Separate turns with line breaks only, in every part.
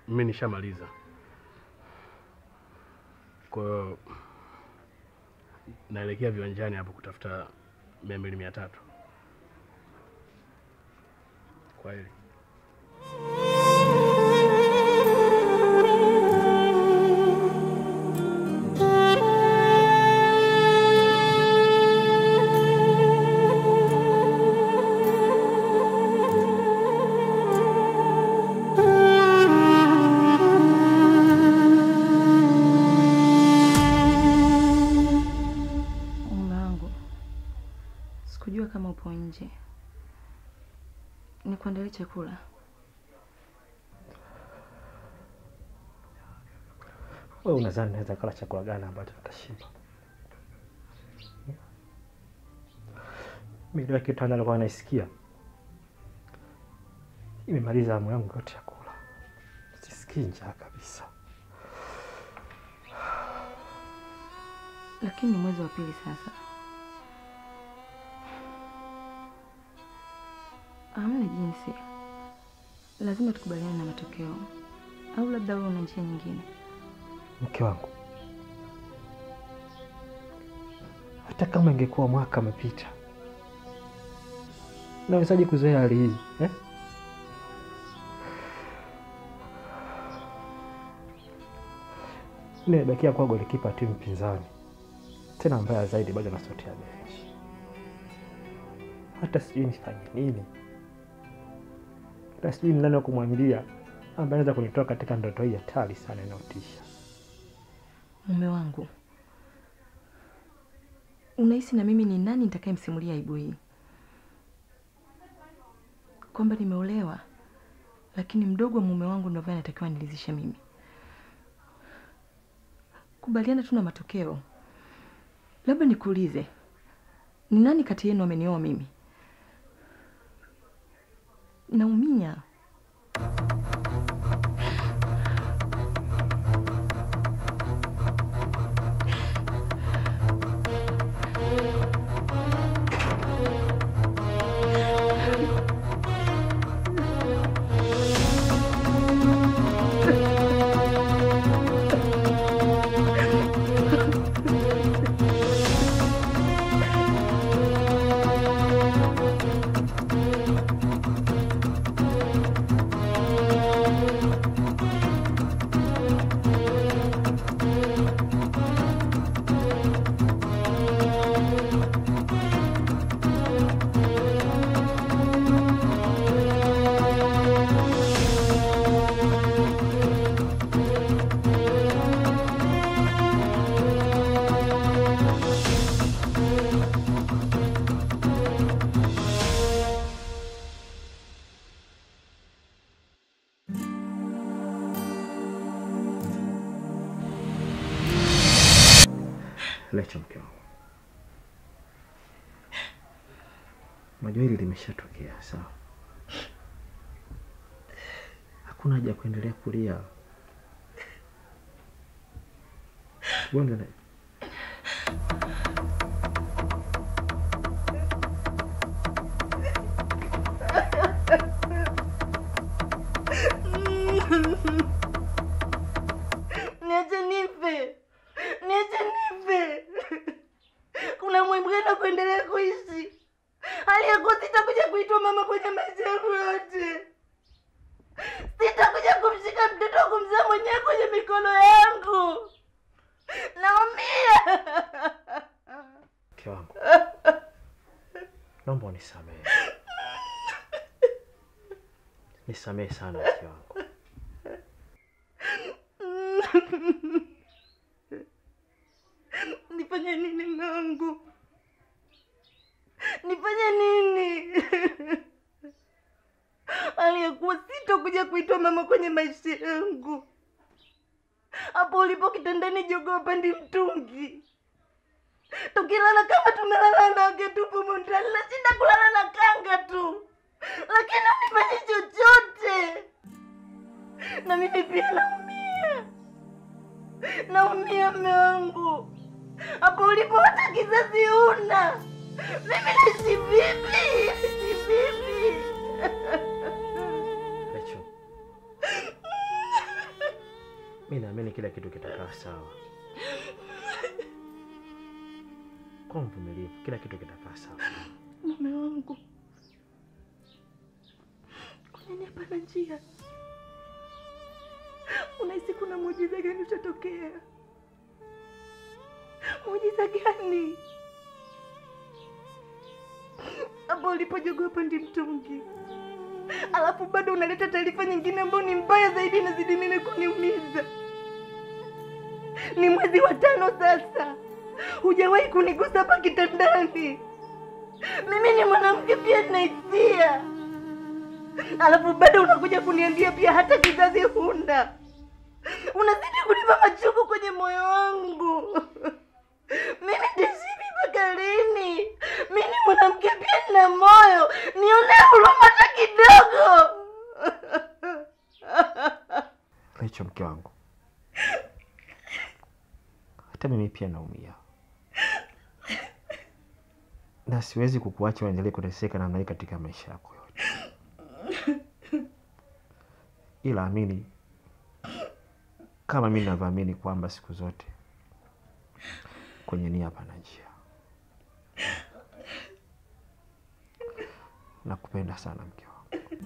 mimi nishamaliza. Kwa hiyo naelekea viwanjani hapo kutafuta mia mbili mia tatu. Kwa hili
Mume wangu, sikujua kama upo nje. Nikuandalie chakula.
Wewe unadhani naweza kula chakula gani ambacho nitashiba? Mimi ndio kitu nilikuwa naisikia. Imemaliza hamu yangu yote ya kula. Sisikii njaa kabisa.
Lakini ni mwezi wa pili sasa. Hamna jinsi, lazima tukubaliane na matokeo, au labda wewe una njia nyingine.
Mke wangu, hata kama ingekuwa mwaka umepita, nawezaje kuzoea hali hii eh? Nimebakia kuwa golikipa timu pinzani, tena mbaya zaidi, bado nasotea benchi. Hata sijui nifanye nini, hata sijui ni nani wa kumwambia ambaye anaweza kunitoa katika ndoto hii hatari sana inayotisha.
Mume wangu, unahisi na mimi ni nani nitakayemsimulia aibu hii? Kwamba nimeolewa, lakini mdogo wa mume wangu ndio ambaye anatakiwa nilizishe mimi. Kubaliana tu na matokeo. Labda nikuulize, ni nani kati yenu amenioa mimi? Naumia.
Lecha mke wangu, unajua hili limeshatokea, sawa? Hakuna haja ya kuendelea kulia. Gonga na
Niache nife, niache nife. Kuna muhimu gani wa kuendelea kuishi hali ya kuwa sitakuja kuitwa mama kwenye maisha yangu yote? Sitakuja kumshika mtoto wa kumzaa mwenyewe kwenye mikono yangu. Naumia.
mke wangu, naomba unisamehe, nisamehe sana mke wangu.
Nifanye nini mume wangu? Nifanye nini? Hali ya kuwa sitokuja kuitwa mama kwenye maisha yangu. Hapo ulipo kitandani jogoo pandi mtungi. Tukilala kama tumelala nage tupo mondani, nashinda kulala na kanga tu, lakini unifanye chochote. Na mimi pia naumia, naumia mme wangu. Hapo ulipo hata kizazi una, mimi naishi vipi? Naishi vipi?
Lecho, Mi naamini kila kitu kitakaa sawa. Kwa mvumilivu, kila kitu kitakaa sawa.
Mume wangu, kwa nini hapana njia? Unahisi kuna muujiza gani utatokea? Muujiza gani? Hapo ulipojogopa ndi mtungi, alafu bado unaleta taarifa nyingine ambayo ni mbaya zaidi, inazidi mimi kuniumiza. Ni mwezi wa tano sasa, hujawahi kunigusa hapa kitandani. Mimi ni mwanamke pia nina hisia, alafu bado unakuja kuniambia pia hata kizazi huna. Unazidi kunipa machungu kwenye moyo wangu. Mimi nitaishi mpaka lini? Mimi ni mwanamke pia nina moyo, nione huruma hata kidogo.
Rachel, mke wangu, hata mimi pia naumia na siwezi kukuacha uendelee kuteseka namna hii katika maisha yako yote, ila amini kama mimi ninavyoamini kwamba siku zote kwenye nia pana njia. Nakupenda sana mke wangu.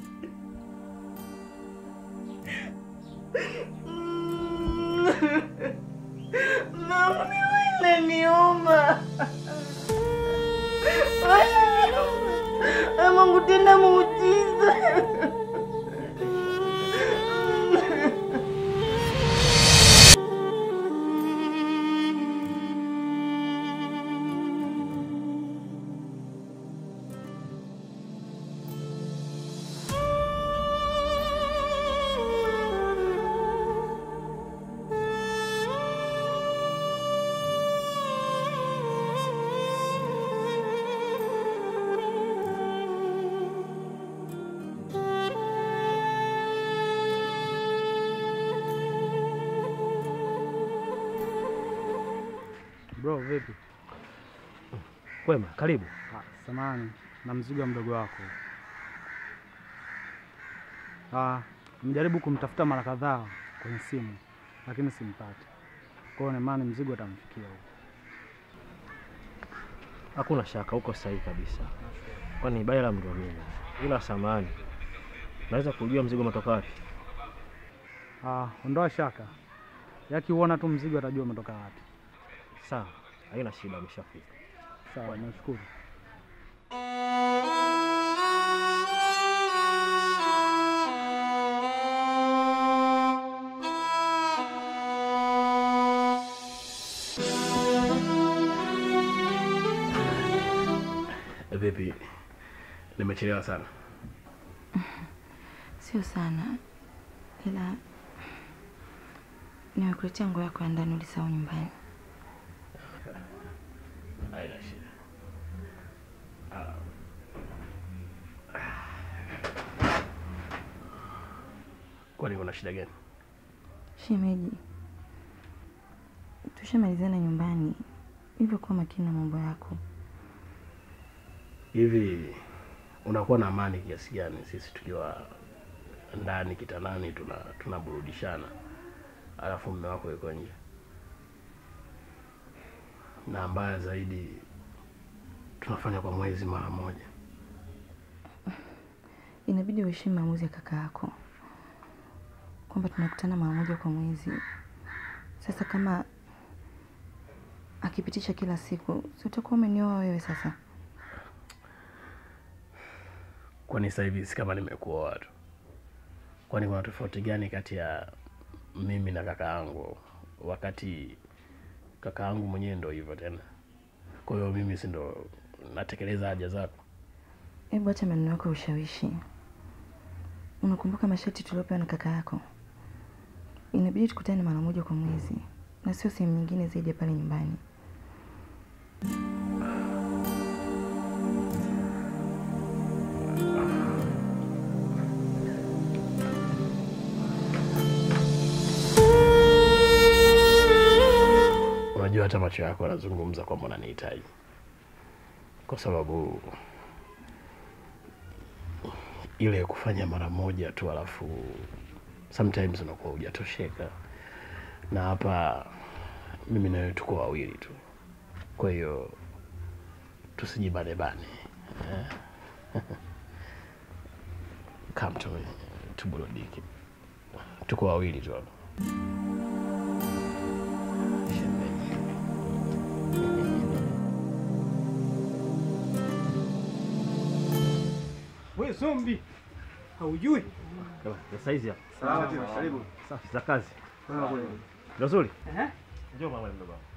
Mama, mimi inaniuma. Inaniuma. Ee Mungu, tenda muujiza.
Bro, vipi?
Kwema, karibu.
Ah, samahani na mzigo wa mdogo wako. Ah, mjaribu kumtafuta mara kadhaa kwenye simu lakini simpati. Kwa hiyo naimani mzigo utamfikia huko.
Hakuna shaka, uko sahihi kabisa, kwani Baila mndio mimi. Ila samani, naweza kujua mzigo umetoka wapi?
Ah, ondoa shaka. Yakiuona tu mzigo atajua umetoka wapi.
Sawa, haina shida, ameshafika.
Sawa, nashukuru.
Vipi, nimechelewa sana?
Sio sana, ila nimekuletea nguo yako ya ndani, ulisahau nyumbani.
Haina shida. Kwani kuna shida gani?
Shemeji, tushamalizana nyumbani, hivyo kuwa makini na mambo yako.
Hivi unakuwa na amani kiasi gani sisi tukiwa ndani kitandani tuna tunaburudishana, alafu mume wako yuko nje? Na mbaya zaidi tunafanya kwa mwezi mara moja.
Inabidi uheshimu maamuzi ya kaka yako kwamba tunakutana mara moja kwa mwezi. Sasa kama akipitisha kila siku, si utakuwa umenioa wewe sasa?
Kwani sasa hivi si kama nimekuoa tu? Kwani kuna tofauti gani kati ya mimi na kaka yangu, wakati kaka yangu mwenyewe ndo hivyo tena? Kwa hiyo mimi si ndo natekeleza haja zako?
Hebu acha maneno yako ya ushawishi. Unakumbuka masharti tuliopewa na kaka yako? Inabidi tukutane mara moja kwa mwezi na sio sehemu nyingine zaidi ya pale nyumbani.
Unajua hata macho yako yanazungumza kwamba unanihitaji, kwa sababu ile kufanya mara moja tu, alafu sometimes unakuwa hujatosheka. na hapa mimi na wewe tuko wawili tu, kwa hiyo tusijibanebane eh? Come to me, tuburudike, tuko wawili tu hapa. Shemeji.
We zombi, haujui
Kama, za saizi hapa.
Sawa, karibu.
Safi za kazi. Ndio nzuri.
Ehe.
Njoo mama mdogo wangu.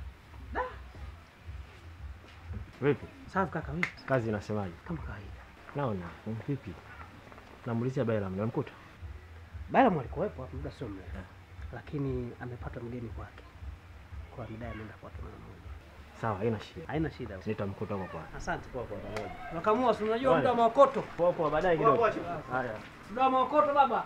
Vipi?
Safi kaka, vipi?
Kazi inasemaje?
Kama kawaida.
Naona mm, vipi? Namuulizia Baila mnamkuta?
Bala alikuwepo hapo muda sio mrefu, lakini amepata mgeni kwake, kwa midai ameenda kwake mara moja.
Sawa, haina shida.
Haina shida.
Nitamkuta huko kwa.
Asante kwa kwa pamoja. Nakamua, si unajua muda wa maokoto.
Poa poa baadaye
Poa,
kidogo.
poa,
Haya.
Muda wa maokoto baba.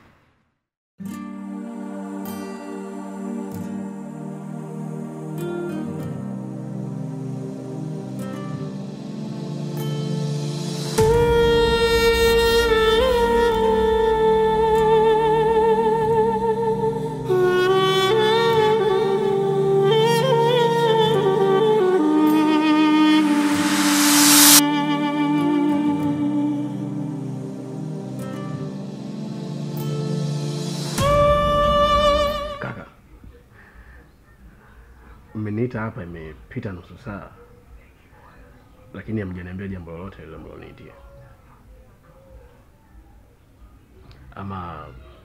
Kaka, mmeniita hapa, imepita nusu saa, lakini hamjaniambia jambo lolote lile mloniitia. Ama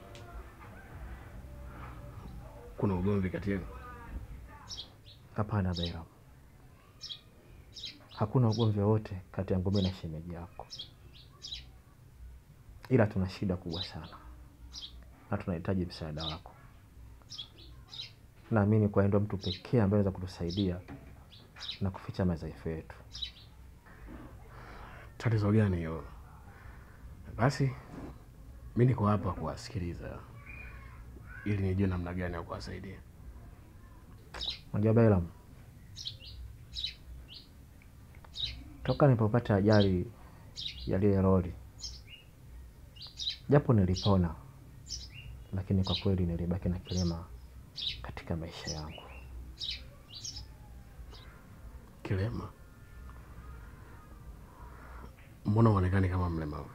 kuna ugomvi kati yenu?
Hapana Baila. Hakuna ugomvi wowote kati ya ngome na shemeji yako, ila tuna shida kubwa sana na tunahitaji msaada wako. Naamini kwa ndio mtu pekee ambaye anaweza kutusaidia na kuficha madhaifu yetu.
Tatizo gani hilo? Basi mi niko hapa kuwasikiliza ili nijue namna gani ya kuwasaidia.
Unajua Bailam, toka nilipopata ajali ya lile lori, japo nilipona, lakini kwa kweli nilibaki na kilema katika maisha yangu.
Kilema? Mbona uonekani kama mlemavu?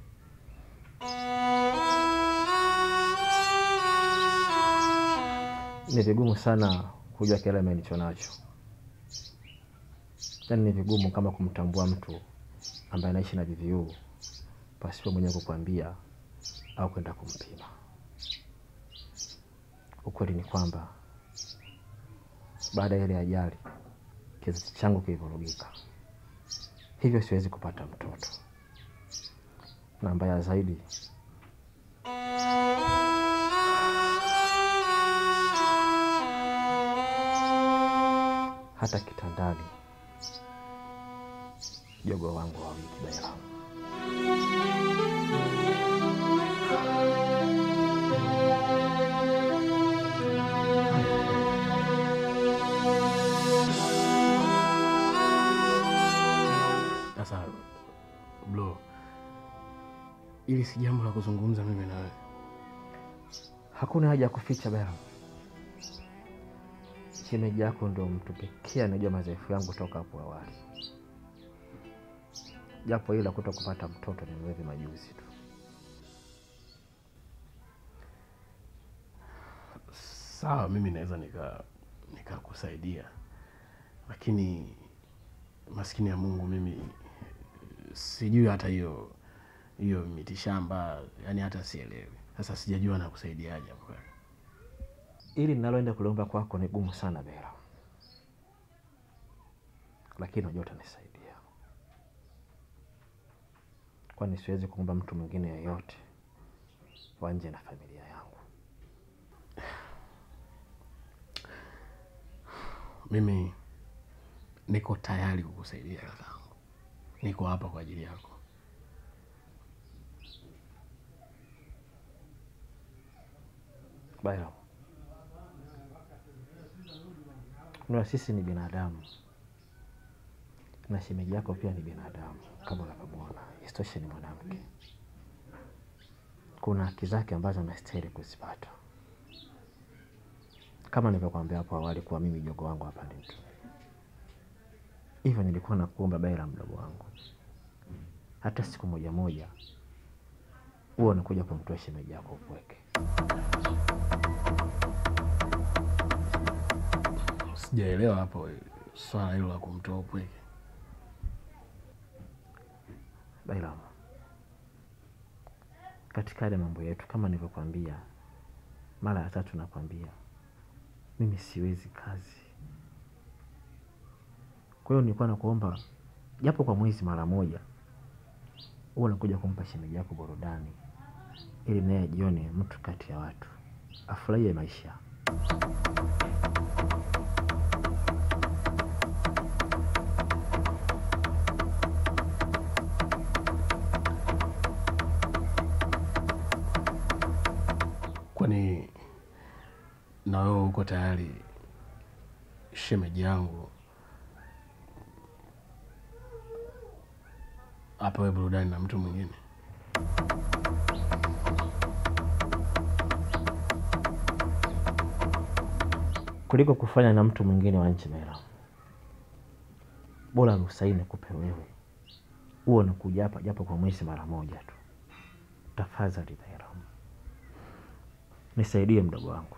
Ni vigumu sana kujua kilema nilicho nacho, yaani ni vigumu kama kumtambua mtu ambaye anaishi na VVU pasipo mwenyewe kukwambia au kwenda kumpima. Ukweli ni kwamba baada ya ile ajali kizazi changu kilivurugika, hivyo siwezi kupata mtoto, na mbaya zaidi hata kitandani jogo wangu wawiki Baila.
Sasa bro, ili si jambo la kuzungumza mimi na wewe.
Hakuna haja ya kuficha Baila. Shemeji yako ndo mtu pekee anajua madhaifu yangu toka hapo awali, japo ila kuto kupata mtoto ni hivi majuzi tu.
Sawa, mimi naweza nika nikakusaidia, lakini maskini ya Mungu, mimi sijui hata hiyo hiyo mitishamba, yani hata sielewi. Sasa sijajua nakusaidiaje hapo kaka.
Ili ninaloenda kuliomba kwako ni gumu sana Bela, lakini unajua utanisaidia, kwani siwezi kuomba mtu mwingine yeyote wa nje na familia yangu.
Mimi niko tayari kukusaidia kakaangu, niko hapa kwa ajili yako.
Baya, na sisi ni binadamu na shemeji yako pia ni binadamu kama unavyomwona. Isitoshe ni mwanamke, kuna haki zake ambazo anastahili kuzipata kama nilivyokuambia hapo awali kuwa mimi jogo wangu hapa ni mtu hivyo, nilikuwa nakuomba Baila, mdogo wangu, hata siku moja moja huwa unakuja kumtoa shemeji yako upweke.
Sijaelewa hapo swala hilo la kumtoa upweke.
Bailamu, katika yale mambo yetu, kama nilivyokuambia mara ya tatu, nakwambia mimi siwezi kazi. Kwa hiyo nilikuwa nakuomba japo kwa mwezi mara moja, huwa nakuja kumpa shemeji yako burudani, ili naye ajione mtu kati ya watu, afurahie maisha.
Kwani na wewe uko tayari shemeji yangu apewe burudani na mtu mwingine?
kuliko kufanya na mtu mwingine wa nchi Mera. Bora ruhusa hii nikupe wewe, huo unakuja hapa japo kwa mwezi mara moja tu. Tafadhali Bairam, nisaidie mdogo wangu.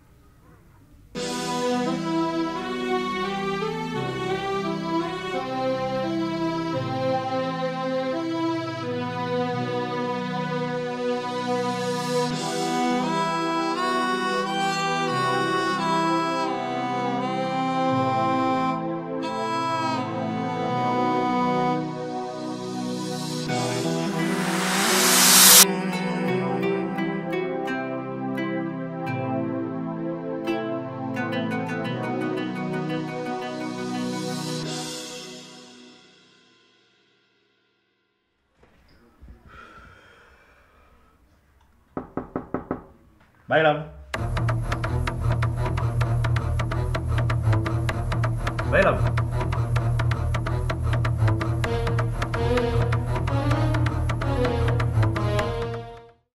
Bailam. Bailam.